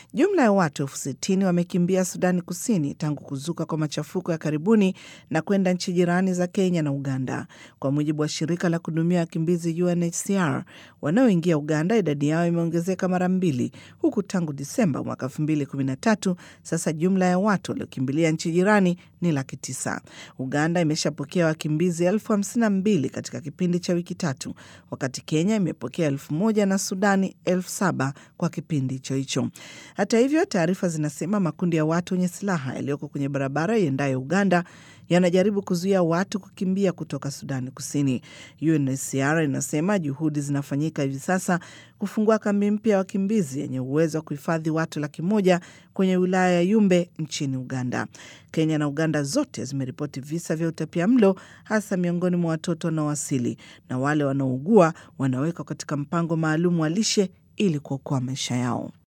Jumla ya watu elfu sitini wamekimbia Sudani Kusini tangu kuzuka kwa machafuko ya karibuni na kwenda nchi jirani za Kenya na Uganda, kwa mujibu wa shirika la kuhudumia wakimbizi UNHCR. Wanaoingia Uganda idadi yao imeongezeka mara mbili, huku tangu Disemba mwaka 2013 sasa jumla ya watu waliokimbilia nchi jirani ni laki tisa. Uganda imeshapokea wakimbizi elfu hamsini na mbili katika kipindi cha wiki tatu, wakati Kenya imepokea elfu moja na Sudani elfu saba kwa kipindi hicho hicho. Hata hivyo, taarifa zinasema makundi ya watu wenye silaha yaliyoko kwenye barabara iendayo Uganda yanajaribu kuzuia watu kukimbia kutoka Sudani Kusini. UNHCR inasema juhudi zinafanyika hivi sasa kufungua kambi mpya ya wakimbizi yenye uwezo wa kuhifadhi watu laki moja kwenye wilaya ya Yumbe nchini Uganda. Kenya na Uganda zote zimeripoti visa vya utapia mlo hasa miongoni mwa watoto wanaowasili, na wale wanaougua wanawekwa katika mpango maalum wa lishe ili kuokoa maisha yao.